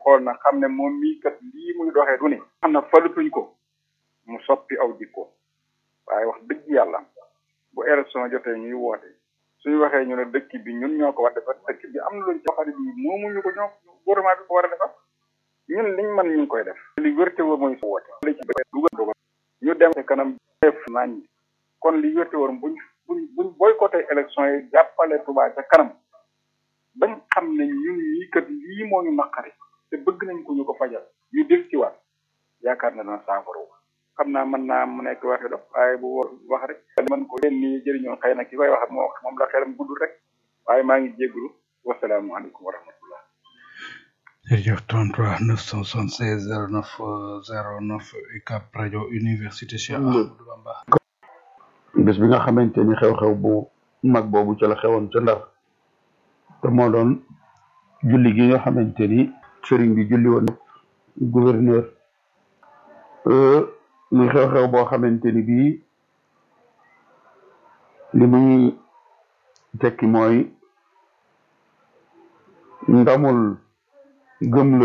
xool na xam ne moom mii kat lii muy doxee du ni xam na falutuñ ko mu soppi aw jikko waaye wax dëgg yàlla bu élection jotee ñuy woote suñu waxee ñu ne dëkk bi ñun ñoo ko war defar dëkk bi am na luñ ci waxale bi moomuñu ko ñoo gouvernement bi ko war a defar ñun liñ mën ñu ngi koy def li wérte wóor mooy woote li ci dugal dugal ñu dem ci kanam def nañ kon li wérte wóor buñ buñ buñ boycotté élection yi jàppale Touba ca kanam bañ xam ne ñun ñii kat lii moo ñu naqari te bëgg nañ ko ñu ko fajal ñu del ci waat yaakaar na dana saafara xam naa mën naa mu nekk waxi dof waaye bu wax rek mën ko leen nii jëriñoo xëy na ki koy wax moo moom la xelam guddul rek waaye maa ngi jégglu wasalaamualeykum wa rahmatullah jërëjëf 33 976 09 09 UCAB rajo université Cheikh Ahmadou Bamba bés bi nga xamante ni xew-xew bu mag boobu ca la xewoon ca ndar te moo doon julli gi nga xamante ni sëriñ bi julli woon gouverneur muy xew-xew boo xamante ni bii li muy tekki mooy ndamul gëm la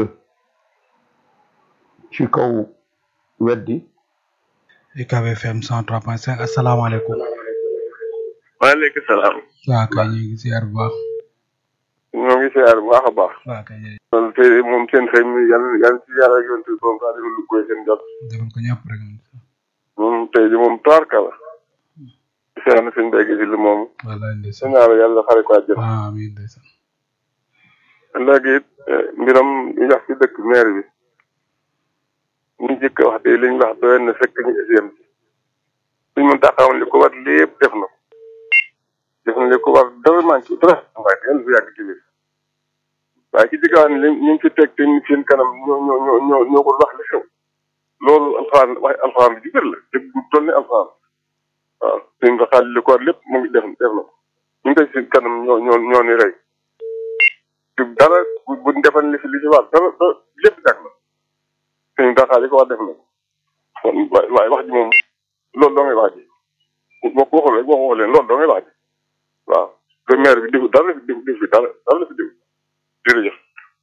ci kaw weddi UCAB FM 103.5 asalaamaaleykum waaleykum salaam. waa kay ñu ngi siyaar bu baax ñoo ngi siyaar bu baax a baax. waa kay jërëjëf loolu tey moom seen xëy mi yan yan ci yàlla ak yontu bi moom saa lu koy seen jot. defal ko ñëpp rek moom tey di moom toorka la. siyaar na sëñ Bégué si li moom. wallaay ndeysaan sëñ Alla yàlla xare ko àjjana. amiin ndeysaan léegi it mbiram ñu wax ci dëkk maire bi. ñu njëkk a wax de li ñu wax doyoon na fekk ñu SIM ci. suñ mën taxawoon li ko war lépp def na ko. def na li ko war dara manqué dara waaye yàlla fi yàgg ci biir. waaye ci diggaan li ñu ngi fi teg te ñu seen kanam ñoo ñoo ñoo ñoo ñoo ko wax li xew loolu alxuraan wax alxuraan bi ci biir la dëgg bu toll ni alxuraan waaw suñ ko xaal li ko war lépp mu ngi def def na ko ñu ngi teg seen kanam ñoo ñoo ñoo ni rey te dara bu bu defal li fi li ci war dara dara lépp jag na suñ ko xaal li ko war def na ko kon waaye wax ji moom loolu doo ngay wax ji boo ko waxul rek boo ko waxulee loolu doo ngay wax ji waaw te maire bi defu dara la fi def def fi dara dara la fi def jërëjëf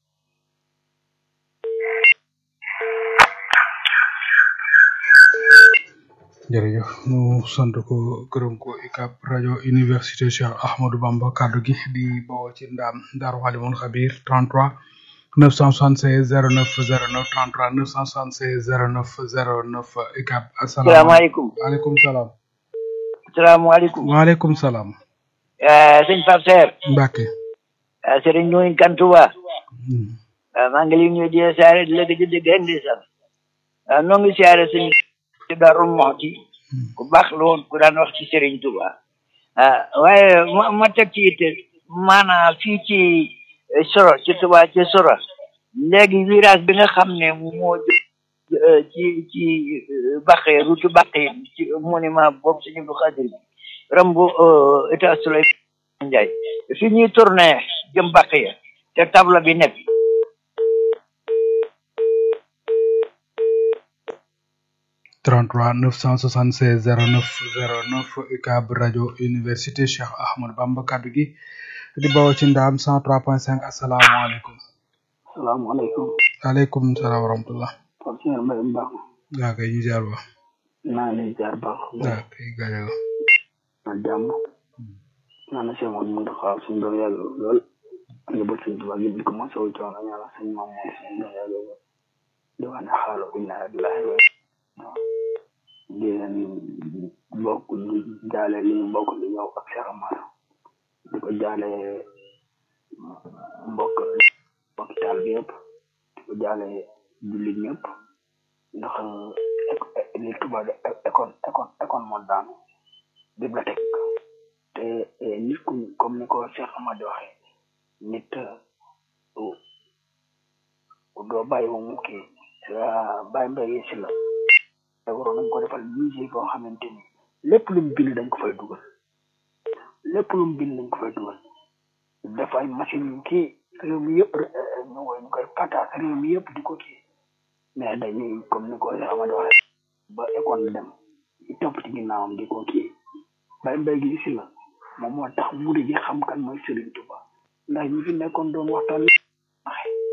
jërëjëf ñu sant ko gërëm ko UCAB rajo université Cheikh Ahmadou Bamba kaddu gi di bawoo ci ndaam Daaru Xalimul Xabir 33 976 09 09 33 976 09 09 UCAB salaamaaleykum waaleykum salaam salaamaaleykum waaleykum salaam sëñ Pape Seer Mbacke sëriñ ñooy Kantuba maa ngi lay nuyu di la siyaare di la gëj a dégg indi sax noo ngi siyaare sëñ ci Darou Mouhty ku baax la woon ku daan wax ci Serigne Touba waaye ma ma teg ci it maanaam fii ci Soro ci Touba ci Soro léegi virage bi nga xam ne moo ci ci Baqe route Baqe ci monument boobu sëñ Abdou Khadir bi rambu état Souley Ndiaye fi ñuy tourné jëm Baqe ya te table bi nekk 33 976 09 09 UCAB rajo université Cheikh Ahmadou Bamba kaddu gi di bawoo ci ndaam 103.5 asalaamaaleykum. salaamaaleykum. waaleykum salaam wa rahmatulah. Pape Cheikh Mbaye Mbaax. waaw kay ñu jaar ba. naa leen jaar baax. waaw kay gaañal. na jàmm. naa na seen woon mun taxaw suñu doon yàgg lool. nga bëgg suñu tubaab yëpp di ko mos a wu coono ñaanal suñu maam moom suñu doon yàgg lool. di wax ne xaaral inna lillahi wa di leen bokk di jaale li ñu bokk di ñëw ak Cheikh Amar di ko jaale mbokk hôpital bi yëpp di ko jaale jullit ñëpp ndax li tubaab école école école moo daanu bibliothèque te nit ku comme ni ko Cheikh Amar di waxee nit doo bàyyi ba mu kii bàyyi mbéy si la te waroon nañ ko defal musée boo xamante ni lépp lu mu bind dañ ko fay dugal lépp lu mu bind dañ ko fay dugal def ay machine yu kii réew mi yëpp ñu koy ñu koy pataas réew mi yëpp di ko kii mais dañuy comme ni ko Amady waxee ba école dem ñu topp ci ginnaawam di ko kii bay mbay gi si la moom moo tax mu di xam kan mooy Serigne Touba ndax ñi fi nekkoon doon waxtaan waxe